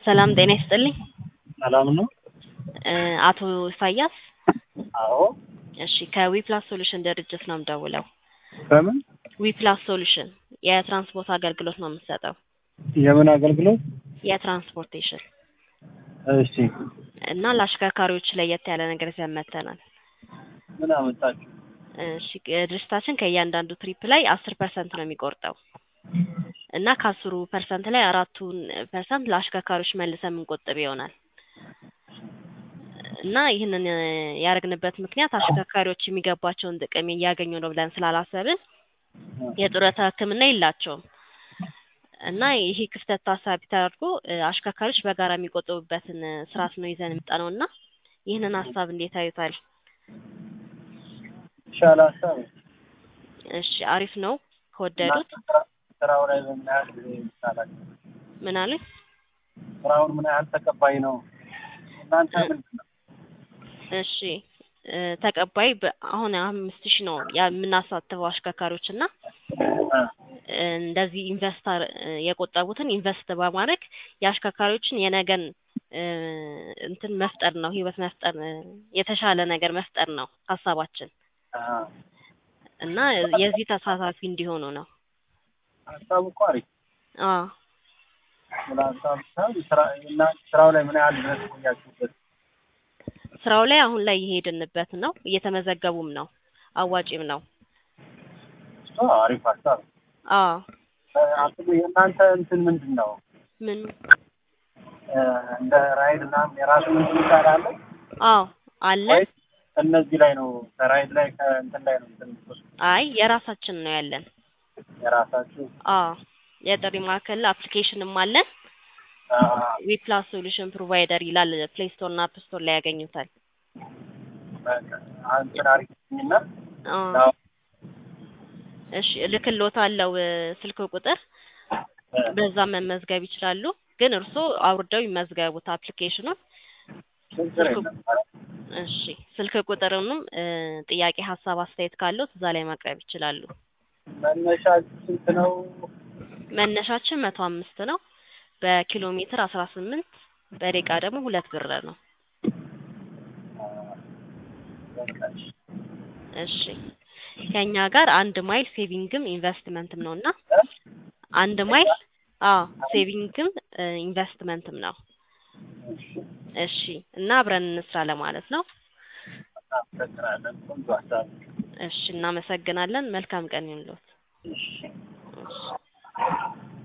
ሰላም ጤና ይስጥልኝ። ሰላም ነው? እ አቶ ኢሳያስ አዎ። እሺ ከዊፕላስ ሶሉሽን ድርጅት ነው የምደውለው። በምን ዊፕላስ ሶሉሽን የትራንስፖርት አገልግሎት ነው የምንሰጠው። የምን አገልግሎት? የትራንስፖርቴሽን እሺ እና ለአሽከርካሪዎች ለየት ያለ ነገር ይዘን መጥተናል። ምን አመጣችሁ? እሺ ድርጅታችን ከእያንዳንዱ ትሪፕ ላይ አስር ፐርሰንት ነው የሚቆርጠው እና ከአስሩ ፐርሰንት ላይ አራቱን ፐርሰንት ለአሽከርካሪዎች መልሰን የምንቆጥብ ይሆናል እና ይህንን ያደረግንበት ምክንያት አሽከርካሪዎች የሚገባቸውን ጥቅም እያገኙ ነው ብለን ስላላሰብን የጡረታ ሕክምና የላቸውም እና ይሄ ክፍተት ታሳቢ ተደርጎ አሽከርካሪዎች በጋራ የሚቆጥቡበትን ስርዓት ነው ይዘን የመጣነው እና ይህንን ሀሳብ እንዴት አዩታል? ይሻል ሀሳብ እሺ አሪፍ ነው ከወደዱት ስራው ላይ በምን ያህል ጊዜ ይቻላል? ምን አሉኝ? ስራውን ምን ያህል ተቀባይ ነው? እናንተ ምንድን ነው? እሺ እ ተቀባይ በ- አሁን አምስት ሺህ ነው የምናሳትፈው አሽከርካሪዎች እና እ እንደዚህ ኢንቨስተር የቆጠቡትን ኢንቨስት በማድረግ የአሽከርካሪዎችን የነገን እ እንትን መፍጠር ነው ህይወት መፍጠር እ የተሻለ ነገር መፍጠር ነው ሀሳባችን አዎ። እና የዚህ ተሳታፊ እንዲሆኑ ነው። ሀሳቡ እኮ አሪፍ አዎ ስለ ሀሳብ ሳይሆን ስራ እና ስራው ላይ ምን ያህል ድረስ ቆያችሁበት? ስራው ላይ አሁን ላይ እየሄድንበት ነው፣ እየተመዘገቡም ነው፣ አዋጪም ነው። እሱ አሪፍ ሀሳብ ነው። አዎ እ አስቡ የእናንተ እንትን ምንድን ነው? ምን እ እንደ ራይድ ምናምን የራሱ እንትን ይቻላል አዎ አለ። ወይስ እነዚህ ላይ ነው ከራይድ ላይ ከእንትን ላይ ነው እንትን የምትወስዱት? አይ የራሳችን ነው ያለን። የራሳችሁ አዎ የጥሪ ማዕከል አፕሊኬሽንም አለን። አዎ። ዊፕላስ ሶሉሽን ፕሮቫይደር ይላል ፕሌይ ስቶር እና አፕ ስቶር ላይ ያገኙታል። በቃ እንትን አሪፍ እና አዎ እሺ እልክልዎታለሁ እ ስልክ ቁጥር በዛ መመዝገብ ይችላሉ። ግን እርስዎ አውርደው ይመዝገቡት አፕሊኬሽኑን። ችግር የለም። እሺ ስልክ ቁጥርንም እ ጥያቄ፣ ሀሳብ፣ አስተያየት ካለዎት እዛ ላይ ማቅረብ ይችላሉ። መነሻ ስንት ነው? መነሻችን መቶ አምስት ነው። በኪሎ ሜትር አስራ ስምንት በደቂቃ ደግሞ ሁለት ብር ነው። በቃ እሺ። እሺ ከኛ ጋር አንድ ማይል ሴቪንግም ኢንቨስትመንትም ነው እና አንድ ማይል አዎ ሴቪንግም እ ኢንቨስትመንትም ነው። እሺ። እሺ እና አብረን እንስራ ለማለት ነው። እናመሰግናለን። ቆንጆ ሀሳብ ነው። እሺ እናመሰግናለን። መልካም ቀን ይሁንልዎት። እሺ። እሺ